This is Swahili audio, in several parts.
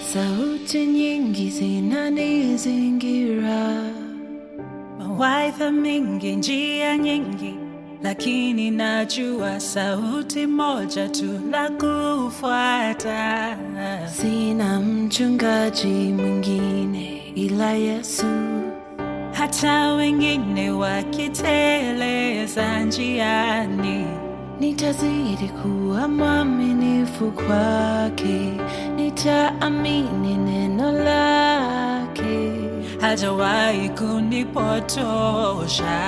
sauti nyingi zinanizingira, mawaidha mengi, njia nyingi, lakini najua sauti moja tu la kufuata. sina mchungaji mwingine ila Yesu. Hata wengine wakiteleza njiani, Nitazidi kuwa mwaminifu kwake, nitaamini neno lake. hajawahi kunipotosha.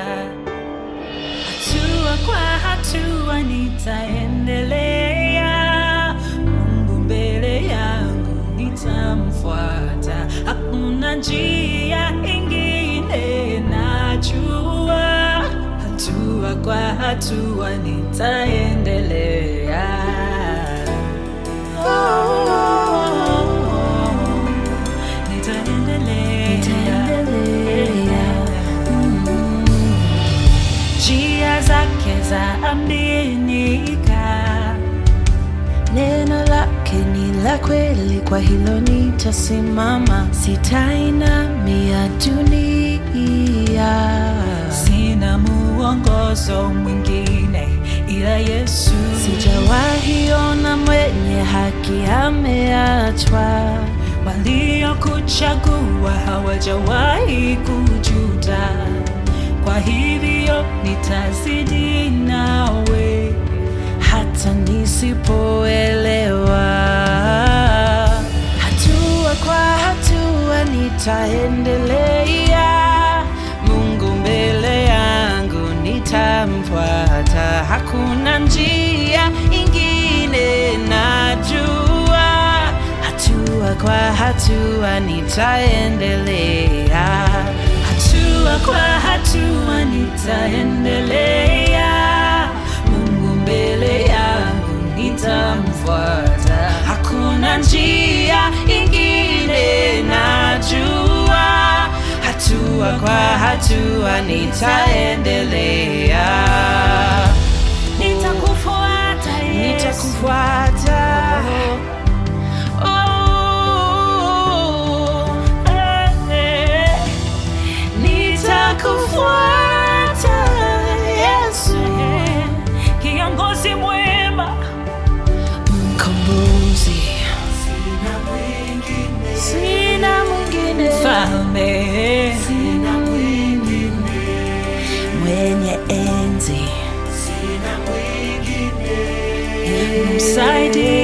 Hatua kwa hatua nitaendelea, Mungu mbele yangu nitamfuata, hakuna njia ingine najua, hatua kwa hatua nitaendelea. Nitaendelea. Nitaendelea. njia zake za aminika, Neno lake ni la kweli, kwa hilo nitasimama, sitainamia dunia. sina muongozo mwingine ila Yesu. Sijawahi ona mwenye haki ameachwa, Waliokuchagua hawajawahi kujuta, kwa hivyo nitazidi nawe hata nisipoelewa. Hatua kwa hatua nitaendelea, Mungu mbele yangu nitamfuata, hakuna njia ingine najua, hatua kwa hatua nitaendelea. hatua kwa hatua nitaendelea, Mungu mbele yangu nitamfuata, hakuna njia ingine najua, hatua kwa hatua nitaendelea, nitakufuata Yesu. nitakufuata Oh, Eh, eh. nitakufuata Yesu, kiongozi mwema mkombozi, sina mwingine, mfalme sina mwingine, mwenye enzi, msaidizi